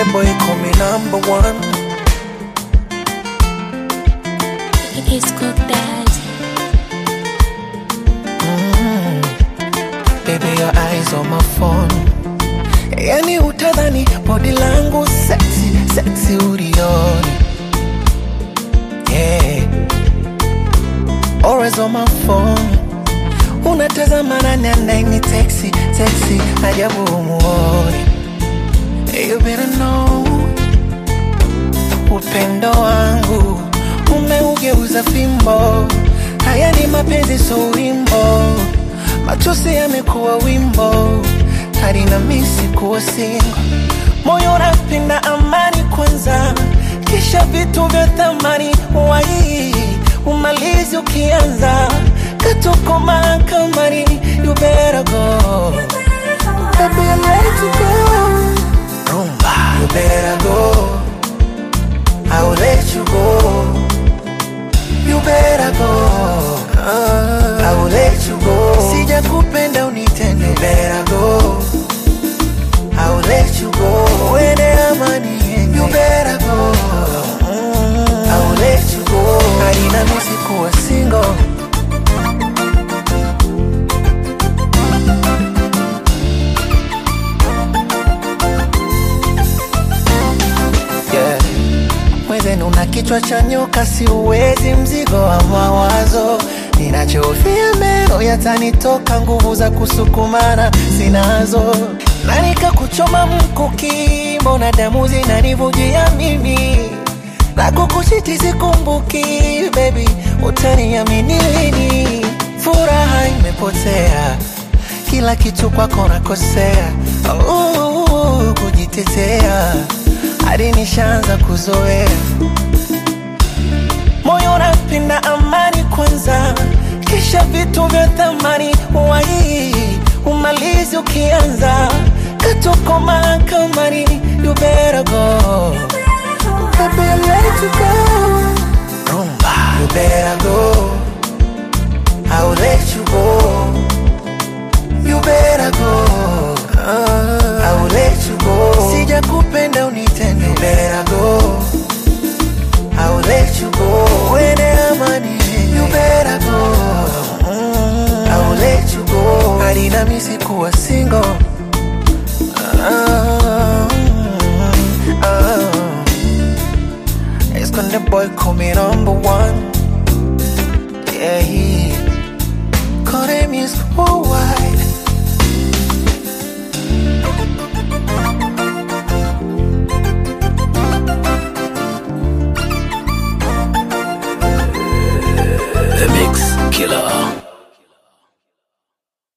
boy call me number one. It's cooked that. Baby, your eyes on my phone. Yani utadhani body langu sexy, sexy ulioni. Yeah. Always on my phone. Unatazama nani anaini texi, texi, ajabu umuoni. You better know upendo wangu umeugeuza fimbo. Haya ni mapenzi, so wimbo, machozi yamekuwa wimbo, hadi na misi kuwa singo. Moyo unapenda amani kwanza, kisha vitu vya thamani wai umalizi ukianza katuko mahakamani. You better go, baby, I'm ready to go. Rumba, you better go. I will let you go. You better go. I will let you go. Sija kupenda unitende. You better go. I will let you go. Uende amani yenge. You better go. I will let you go. Haina misi kuwa single. Yeah. Mwenzenu una kichwa cha nyoka, siuwezi mzigo wa mawazo. Ninachofia meno yatanitoka, nguvu za kusukumana sinazo, na nikakuchoma mkuki, mbona damu zinanivujia mimi na kukushiti sikumbuki, baby, utaniamini lini? Furaha imepotea, kila kitu kwako nakosea, oh, kujitetea hadi nishaanza kuzoea moyo unapenda amani kwanza, kisha vitu vya thamani wai umalizi ukianza katuko mahakamani. You better go, baby, I'm ready to go. Rumba,